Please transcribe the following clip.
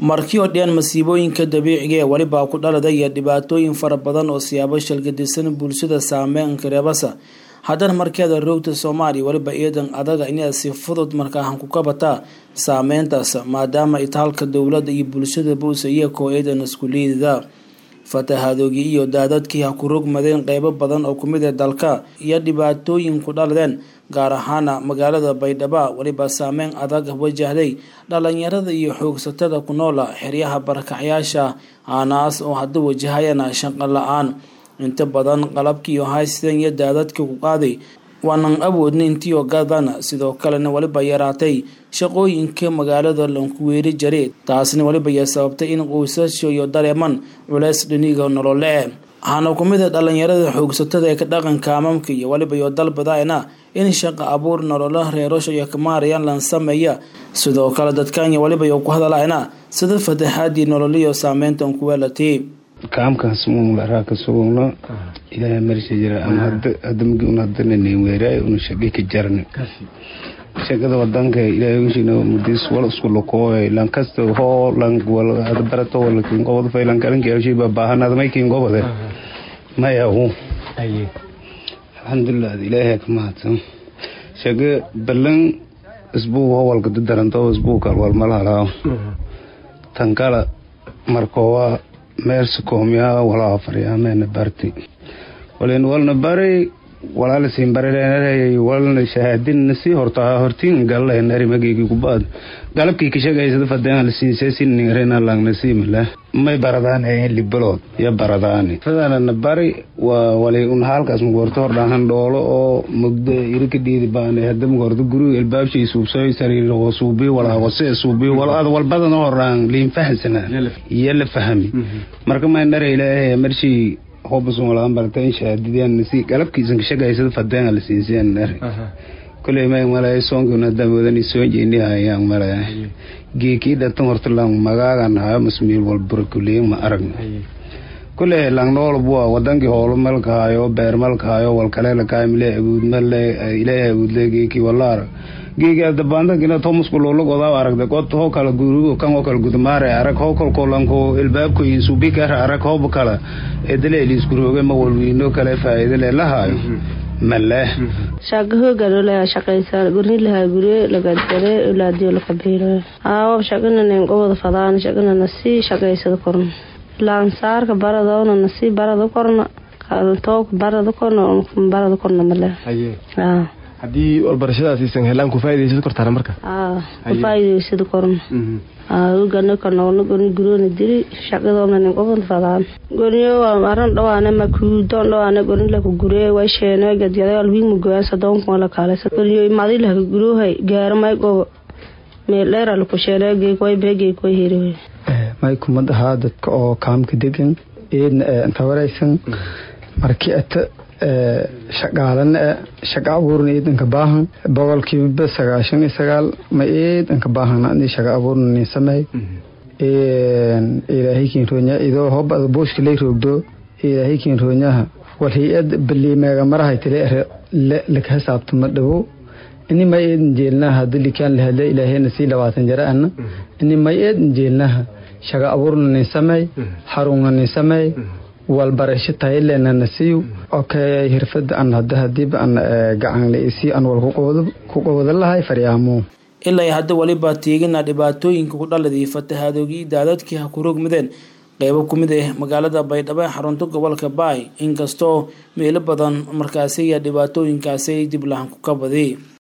markii oo dhan masiibooyinka dabiiciga ee weliba ku dhaladaya dhibaatooyin fara badan oo siyaabo shalgadisan bulshada saameyn kareebasa haddana markeeda roogta soomaaliya weliba iidan adaga inaad si fudud markaahan ku kabataa saameyntaas maadaama itaalka dowladda iyo bulshada buusa iyakoo iidan isku liidida fatahadoogii iyo daadadkii ha ku rogmadeen qeybo badan oo kumid ee dalka iyo dhibaatooyin ku dhaladeen gaar ahaana magaalada baydhabo weliba saameyn adag wajahday dhalinyarada iyo xoogsatada ku noola xeryaha barakacyaasha aanaas oo hadda wajahayana shaqo la-aan inta badan qalabkiiyo haysteen iyo daadadka ku qaaday waanan awoodna intiio gadana sidoo kalena weliba yaraatay shaqooyinka magaalada lankuweeri jare taasna weliba ya sababtay in qoysasho iyo dareeman culeys dhiniga nolole waxaana kumid a dhalinyarada xoogsatada ee ka dhaqanka amamka iyo weliba iyo dalbadaena in shaqo abuur nolola reerosha iyo kamaarayaan lan sameeya sidoo kale dadkanya weliba iyo ku hadalaena sida fataxaadii nololiyo saameyntan kuweelatay kaamkaas muunlaraa ka sugugno ilaahay marsha jira ama hadda magi un hadana neweeraay una shaqi ka jarni shaqada wadanka ilaahay wishina mudis wal isku lokooy lan kasta hoo lan wal hada barato wala kin gobod fay lan kalan kiyo shiba baahanada may kin gobode maya hu alxamdulilah ilaahay ka mahadsan shaqa balan isbuu howalka dadaranto isbuu kal wal malhalaa tankala markoowa meersa koomiyaa walaa faryaamena barti walen walna bari walaala siin barileenarayay walna shahaadinna sii hortaa hortiin gallenari mageegi kubaad galabkii kashagaysada fadeen la siisay siningarena langna siimala may baradaan ayen libalood ya baradaani fadanana bari waa wali un halkaas mugorto hordhahan dhoolo oo mugdo irika dhiidi baane hada mugorto guriga ilbaabshay suubsooy sariir oo suubi walaa wase suubi walad walbadan hordhaan liin fahansana iyo la fahami marka may nara ilaahay marshii hobasun walaan barteen shahaadideen si galabkiisan kashagaysada fadeen la siiseen nare kuley may malay soonkuna damoodani soo jeeni hayaan malay geekii dhatan horta lang magaagan hayo masmiil walbura kuley ma aragna kuley lang nool bua wadankii hoolo malka hayo beer malka hayo walkaleela kaamile abuud male ilaahay abuudle geekii wala arag geegi adabaandagina tomusku loola godaa aragda god hoo kala gurigo kan oo kala gudmaare arag hoo kolkolanko ilbaabko subikar arag hooba kala edale liiskurooge ma walwiino kale faa'iidale lahaayo male shaqa hoogadole shaqaysa gornilaha gure lagadare ilaadiyo lakabiiro aawa shaqananen gobada fadaan shaqanana sii shaqaysada korna laansaarka baradona nasii barada korna took barada korna barada korna male haddii walbarashadaasiisan helaan ku faa'idaysada kortaana marka ku faa'idaysada korna ugana korna goni guroona diri shaqadoona gobada fadaan goniyo aran dhawaane makuudon dhawaane gonilaku guree way sheeno gadyada alwiimu goyaan sadoonka la kaalesa goniyo madilaha gurohay gaaro may gobo meeldheera laku sheene geekway bee geekway heriwe may kumad ahaa dadka oo kaamka degan eedna inta waraysan markii ata shaqaalana shaqa abuurna eedanka baahan boqolkiiba sagaashan iyo sagaal ma eedanka baahan ani shaqa abuurna nin sameey ilaahay kiin roonya idoo hobada booska lay roogdo ilaahay kiin roonyaha wal hay-ad baliimeega marahay tile laka hisaabtama dhawo ini may eedan jeelnaha hadii likaan lahadle ilaahayna sii labaatan jara ana ini may eedan jeelnaha shaqa abuurna nin sameey xarunna nin sameey walbarasho tayalena nasiiw okay hirfada an hada hadiiba an gacanlasi an wal ku qowada lahay faryaamo ilaa hadda weliba tiigina dhibaatooyinka ku dhaladay fatahadoogii daadadkii ha ku rogmadeen qeybo kumid ah magaalada baydhabo ee xarunta gobolka baay inkastoo meelo badan markaasiya dhibaatooyinkaasi dib lahan ku kabadi